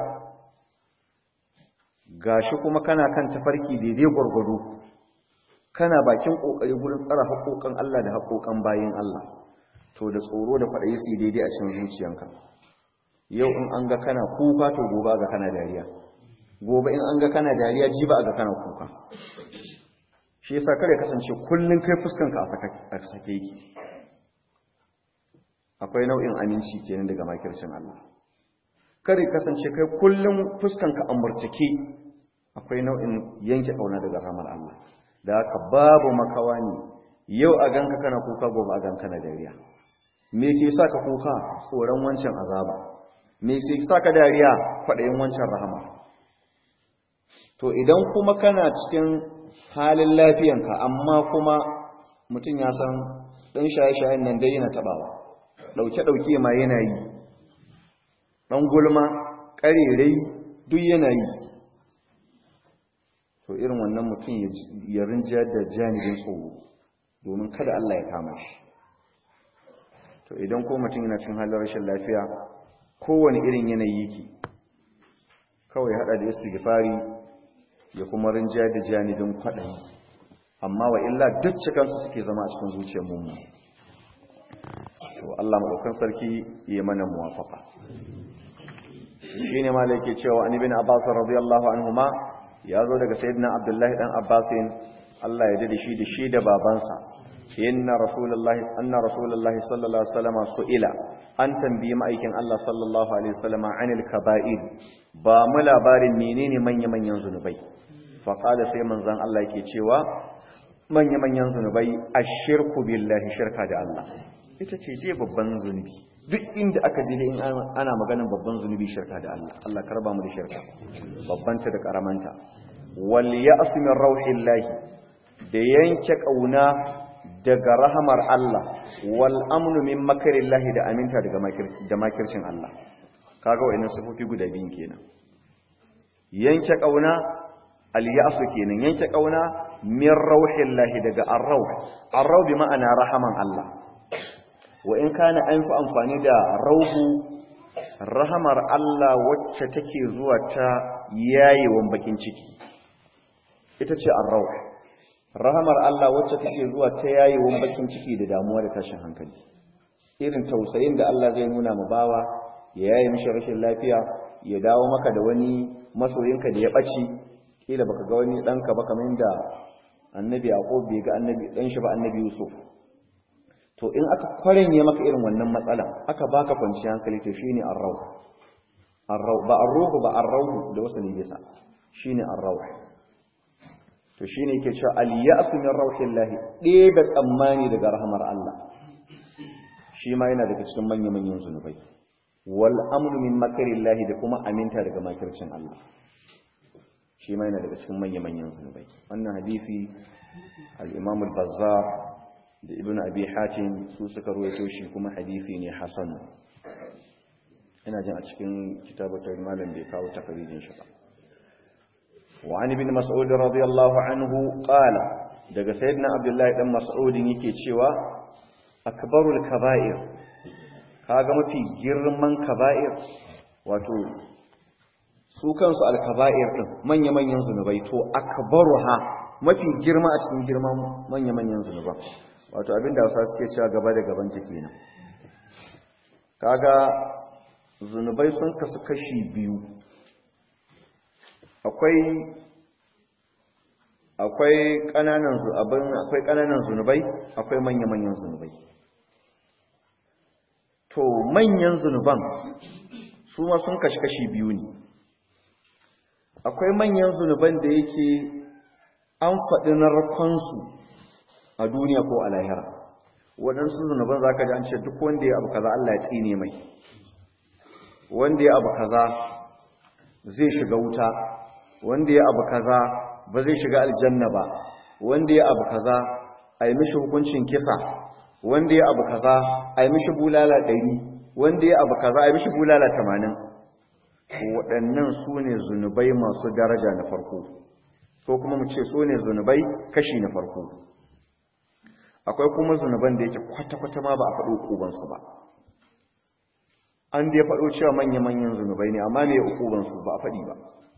gashi kuma kana kan tafarki daidai gwargwado kana bakin kokari gurin tsara haƙoƙan Allah da haƙoƙan bayin Allah to da tsoro da faɗayi su daidai a cikin zuciyanka yau in an ga kana kuka to gobe ga kana dariya gobe in an ga kana dariya ji ba ga kana kuka shi yasa kare kasance kullun kai fuskanka a sake yake akwai nau'in aminci kenan daga makircin Allah kare kasance kai kullun fuskanka a murtake akwai nau'in yanke kauna daga ramar Allah da haka babu makawa ne yau a ganka kana kuka gobe a ganka na dariya me ke sa ka kuka tsoron wancan azaba me ke sa ka dariya kwaɗayin wancan rahama to idan kuma kana cikin halin lafiyanka amma kuma mutum ya san ɗan shaye-shayen nan dai yana taɓawa ɗauke-ɗauke ma yana yi ɗan gulma ƙarerai duk yana yi to irin wannan mutum ya rinjiyar da janibin tsoro domin kada Allah ya kama shi to idan ko mutum yana cin halin rashin lafiya kowane irin yanayi yake kawai hada da istighfari ya kuma rinjiyar da janibin kwaɗayi amma wa illa duk cikansu suke zama a cikin zuciyar mummu to Allah maɗaukan sarki ya mana muwafaka shine malai cewa an ibn Abbas radiyallahu anhuma ya zo daga sayyidina Abdullahi dan Abbasin Allah ya dade shi da shi da babansa inna rasulullahi anna rasulullahi sallallahu alaihi wasallam su'ila an tambayi ma'aikin Allah sallallahu alaihi wasallam anil kaba'ir ba mu labarin menene manya-manyan zunubai fa qala sai manzon Allah yake cewa manya-manyan zunubai ashirku billahi shirka da Allah ita ce je babban zunubi duk inda aka je in ana maganin babban zunubi shirka da Allah Allah karba mu da shirka babbanta da karamanta wal ya'su min rauhillahi da yanke kauna daga rahamar Allah wal amnu min makarillahi da aminta daga da makircin Allah kaga wayannan sifofi guda biyun kenan yanke kauna al ya'su kenan yanke kauna min rauhillahi daga ar-rauh ar-rauh bi ma'ana rahaman Allah wa in kana an fi amfani da rauhu rahamar Allah wacce take zuwa ta yayewan bakin ciki ita ce ar-rauh rahamar Allah wacce take zuwa ta yayewan bakin ciki da damuwa da tashin hankali irin tausayin da Allah zai nuna mu bawa ya yaye mishi rashin lafiya ya dawo maka da wani masoyinka da ya ɓaci kila baka ga wani ɗanka ba kamar da annabi yaqub bai ga annabi ɗan shi ba annabi yusuf to in aka kwarenye maka irin wannan matsala aka baka kwanciyar hankali to shine ar-rawh ar-rawh ba ar-ruh ba ar-rawh da wasu ne bisa shine ar-rawh to shine yake cewa al-ya'su min rawhillahi ɗebe tsammani daga rahmar Allah shi ma yana daga cikin manyan manyan zunubai wal amnu min makarillahi da kuma aminta daga makircin Allah shi ma yana daga cikin manyan manyan zunubai wannan hadisi al-imam al-bazzar da ibn abi hatim su suka ruwaito shi kuma hadisi ne hasan ina jin a cikin kitabatar malam bai kawo takarijin shi ba wa an ibn mas'ud radiyallahu anhu qala daga sayyidina abdullahi dan mas'ud yake cewa akbarul kaba'ir kaga mafi girman kaba'ir wato su kansu al-kaba'ir din manya-manyan zunubai to akbaruha mafi girma a cikin girman manya-manyan zunuban wato abinda wasa suke cewa gaba da gaban ta kenan kaga zunubai sun kasu kashi biyu akwai akwai kananan abin akwai kananan zunubai akwai manya-manyan zunubai to manyan zunuban su ma sun kashi kashi biyu ne akwai manyan zunuban da yake an faɗi narkonsu a duniya ko a lahira waɗansu zunuban za ka ji an ce duk wanda ya abu kaza Allah ya tsine mai wanda ya abu kaza zai shiga wuta wanda ya abu kaza ba zai shiga aljanna ba wanda ya abu kaza a yi mishi hukuncin kisa wanda ya abu kaza a yi mishi bulala ɗari wanda ya abu kaza a yi mishi bulala tamanin waɗannan su ne zunubai masu daraja na farko ko kuma mu ce su ne zunubai kashi na farko akwai kuma zunuban da yake kwata-kwata ma ba a faɗo ƙubansu ba an da ya faɗo cewa manya-manyan zunubai ne amma ne ya ƙubansu ba a faɗi ba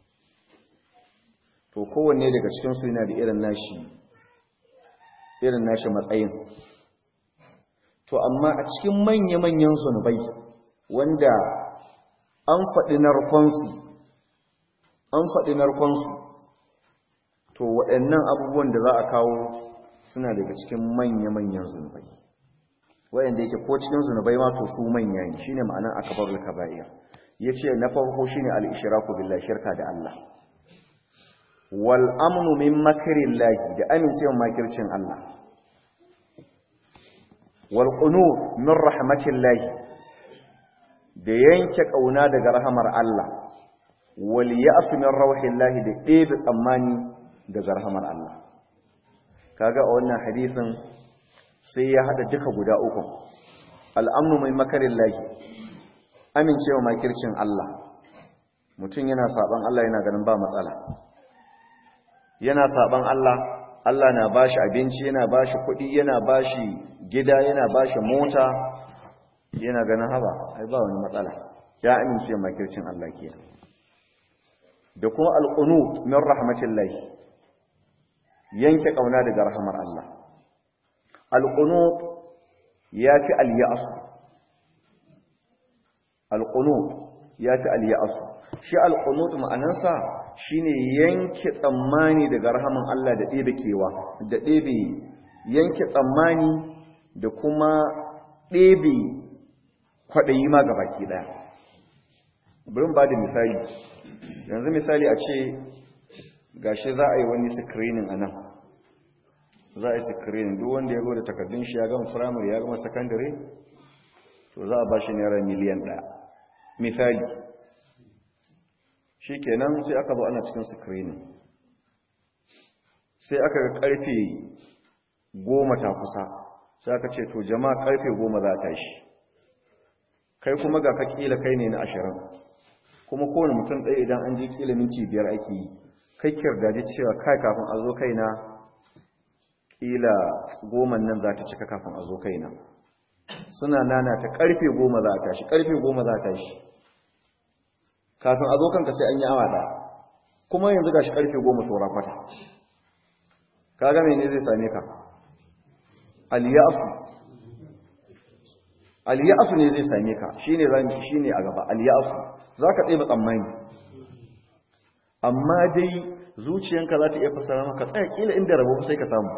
to kowanne daga cikinsu yana da irin nashi irin nashi matsayin to amma a cikin manya-manyan zunubai wanda an faɗi narkonsu an faɗi narkonsu to waɗannan abubuwan da za a kawo suna daga cikin manya-manyan zunubai waɗanda yake ko cikin zunubai ma to su manya ne shine ma'anar akabarul kaba'ir yace na farko shine al-ishraku billahi shirka da Allah wal amnu min makrillahi da amincewa makircin Allah wal qunut min rahmatillahi da yanke kauna daga rahamar Allah wal ya'su min rawhillahi da ɗebe tsammani daga rahamar Allah kaga a wannan hadisin sai ya hada duka guda uku al'amnu mai makarin lahi amincewa makircin Allah mutum yana saban Allah yana ganin ba matsala yana saban Allah Allah na bashi abinci yana bashi kuɗi yana bashi gida yana bashi mota yana ganin haba ai ba wani matsala ya amince makircin Allah ke da kuma alqunut min rahmatillahi yanke kauna daga rahmar Allah alqunut yafi al-ya'as alqunut yafi al-ya'as shi alqunut ma'anarsa shine yanke tsammani daga rahaman Allah da ɗebe kewa da ɗebe yanke tsammani da kuma ɗebe kwaɗayi ma ga baki ɗaya burin ba da misali yanzu misali a ce gashi za a yi wani screening a nan za a yi screening duk wanda ya da takardun shi ya gama firamare ya gama sakandare to za a ba shi naira miliyan ɗaya misali shi kenan sai aka zo ana cikin screening sai aka ga karfe goma ta kusa sai aka ce to jama'a karfe goma za ta shi kai kuma ga ka kila kai ne na ashirin kuma kowane mutum ɗaya idan an ji kila minti biyar ake yi kai kirdaji cewa kai kafin a zo kaina kila goman nan za ta cika kafin a zo kaina suna nana ta karfe goma za a tashi karfe goma za a tashi kafin a zo kanka sai an yi awa ɗaya kuma yanzu ga shi ƙarfe goma saura kwata ka game ne zai same ka aliyasu aliyasu ne zai same ka shi ne shi ne a gaba aliyasu za ka tsaye tsammani amma dai zuciyanka za ta iya fasara maka tsaya kila inda rabo sai ka samu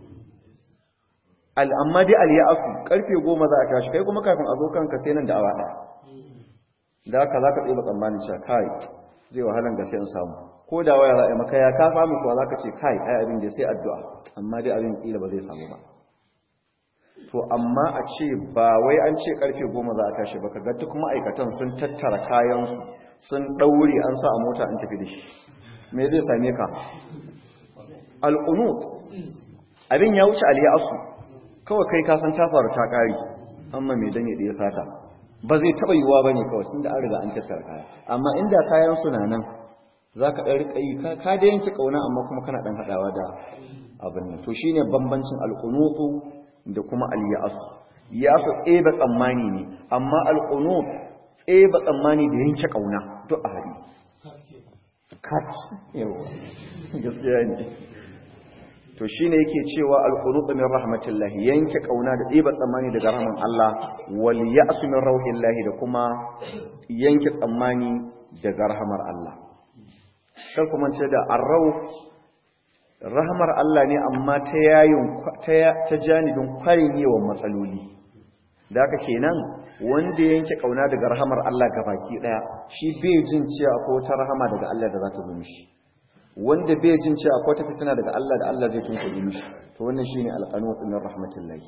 amma dai aliyasu ƙarfe goma za a tashi kai kuma kafin a zo kanka sai nan da awa ɗaya da haka za ka tsaye tsammanin cewa kai zai wahalan gaske in samu ko da waya za a yi maka ya ka samu kuwa za ka ce kai ai abin da sai addu'a amma dai abin ƙila ba zai samu ba to amma a ce ba wai an ce karfe goma za a tashi ba ka ga duk ma'aikatan sun tattara kayansu sun ɗaure an sa a mota an tafi da shi me zai same ka al'unut abin ya wuce aliyasu kawai kai ka san ta faru ta ƙari amma mai dane da ya sata ba zai taɓa yiwuwa ba ne kawai sun da an riga an tattara kaya amma inda kayan suna nan za ka ɗan riƙa yi ka da yanke ƙauna amma kuma kana ɗan haɗawa da abin nan to shi ne bambancin alƙunutu da kuma aliya'asu ya fi tseba tsammani ne amma alƙunut tseba tsammani da yanke ƙauna duk a haɗi kat yawa gaskiya ne to shine yake cewa al-qunut min rahmatillahi yanke kauna da ɗiba tsammani daga rahman Allah wal ya'su min rauhillahi da kuma yanke tsammani daga rahmar Allah kar kuma ce da arrau rahmar Allah ne amma ta yayin ta janibin kwarin yawan matsaloli da haka kenan wanda yanke kauna daga rahmar Allah gabaki daya shi bai jin cewa ko ta rahama daga Allah da za ta zo mishi wanda bai jin cewa akwai ta fitina daga Allah da Allah zai tunkuɗe mishi to wannan shine alqanut min rahmatillahi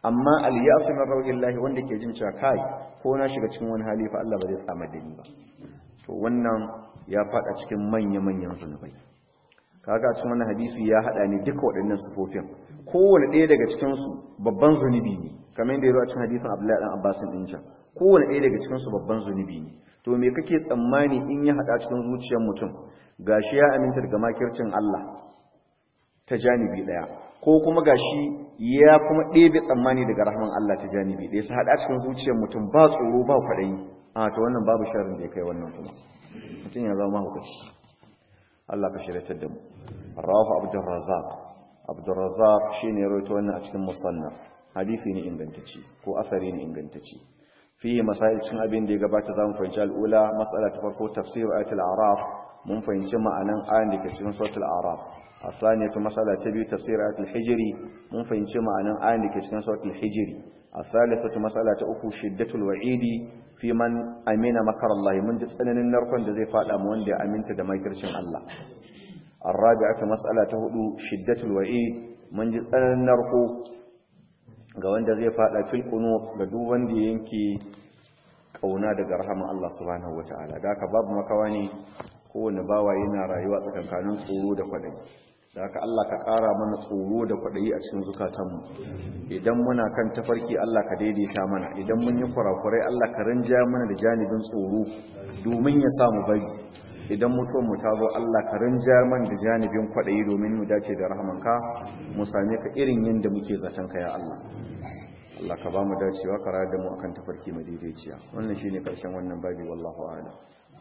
amma al-ya'su min rawdillahi wanda ke jin cewa kai ko na shiga cikin wani hali fa Allah ba zai tsama da ni ba to wannan ya fada cikin manya-manyan zunubai kaga cikin wannan hadisi ya hada ne duka waɗannan sifofin kowane ɗaya daga cikin su babban zunubi ne kamar yadda ya zo a cikin hadisin Abdullahi dan Abbas din can kowane ɗaya daga cikin su babban zunubi ne to me kake tsammani in ya hada cikin zuciyar mutum gashi ya aminta daga makircin Allah ta janibi daya ko kuma gashi ya kuma ɗebe tsammani daga rahman Allah ta janibi daya su hada cikin zuciyar mutum ba tsoro ba kwaɗayi a to wannan babu sharrin da ya kai wannan kuma mutum ya zama hukaci Allah ka shiratar da mu rawahu abdur razzaq abdur razzaq shine ya rawaito wannan a cikin musannaf hadisi ne ingantacce ko asari ne ingantacce fi masail cin abin da ya gabata zamu fahimci al'ula mas'ala ta farko tafsir ayatul a'raf mun fahimci ma'anan ayan da ke cikin suratul a'raf الثانية مسألة تبي تفسير آية الحجر من فإن شمع أن آية كتكن سورة الحجر الثالثة مسألة أكو شدة الوعيد في من أمين مكر الله من جسد أن النرقن جزي فعل أموان دي أمين تدمي كرشن الله الرابعة مسألة هدو شدة الوعيد من جسد أن النرقو ga wanda zai fada fil qunut ga duk wanda yanke kauna daga rahaman Allah subhanahu wataala da haka babu makawa ne kowane bawa yana rayuwa tsakankanin tsoro da kwadayi da haka Allah ka ƙara mana tsoro da kwaɗayi a cikin zukatanmu idan muna kan tafarki Allah ka daidaita mana idan mun yi kurakurai Allah ka rinja mana da janibin tsoro domin ya samu bari idan mutuwar mu ta zo Allah ka rinja mana da janibin kwaɗayi domin mu dace da rahamanka mu same ka irin yadda muke zaton ka ya Allah Allah ka ba mu dacewa ka rayar da mu akan tafarki madaidaiciya wannan shine karshen wannan babi wallahu a'lam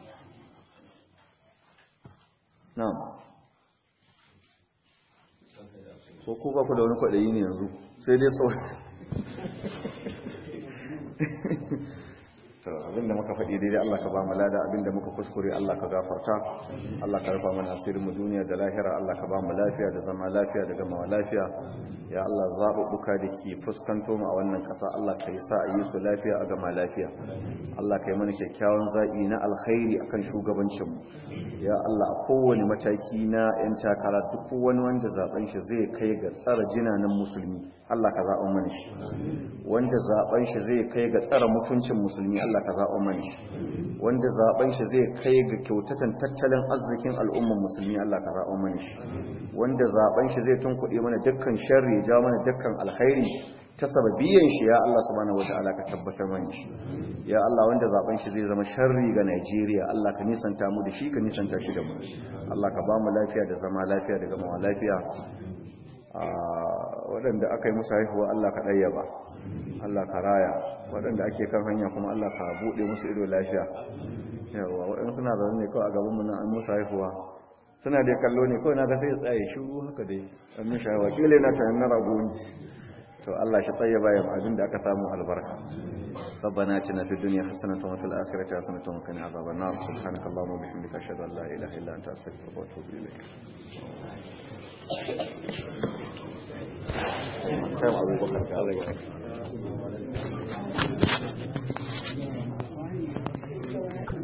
na'am ko ku ba ku da wani kwaɗayi ne yanzu sai dai tsawon abinda muka faɗi daidai Allah ka ba mu lada abinda muka kuskure Allah ka gafarta Allah ka rufa mana asirin mu duniya da lahira Allah ka ba mu lafiya da zama lafiya da gama lafiya ya Allah zaɓuɓɓuka da ke fuskanto mu a wannan ƙasa Allah ka yi sa a yi su lafiya a gama lafiya Allah ka yi mana kyakkyawan zaɓi na alkhairi akan shugabancinmu ya Allah a kowane mataki na 'yan takara duk wani wanda zaben shi zai kai ga tsara jinanan musulmi Allah ka zaɓa mana shi wanda zaben shi zai kai ga tsara mutuncin musulmi Allah ka zaɓa mana shi wanda zaben shi zai kai ga kyautatan tattalin arzikin al'umman musulmi Allah ka zaɓa mana shi wanda zaben shi zai tunkuɗe mana dukkan sharri ja mana dukkan alkhairi ta sababiyan shi ya Allah subhanahu wataala ka tabbatar mana shi ya Allah wanda zaben shi zai zama sharri ga Najeriya Allah ka nisanta mu da shi ka nisanta shi da mu Allah ka ba mu lafiya da zama lafiya da gama lafiya waɗanda aka yi musu haihuwa Allah ka ɗayyaba Allah ka raya waɗanda ake kan hanya kuma Allah ka buɗe musu ido lafiya yawa waɗanda suna zaune ne kawai a gaban mu nan an musu haihuwa suna dai kallo ne kawai na ga sai ya tsaye shiru haka dai an mishi haihuwa kila na ta na rago ne to Allah shi tsayyaba ya abin da aka samu albarka ربنا اتنا في الدنيا حسنة وفي الآخرة حسنة وقنا عذاب النار سبحانك اللهم وبحمدك أشهد أن لا إله إلا أنت أستغفرك وأتوب إليك كم أبو بكر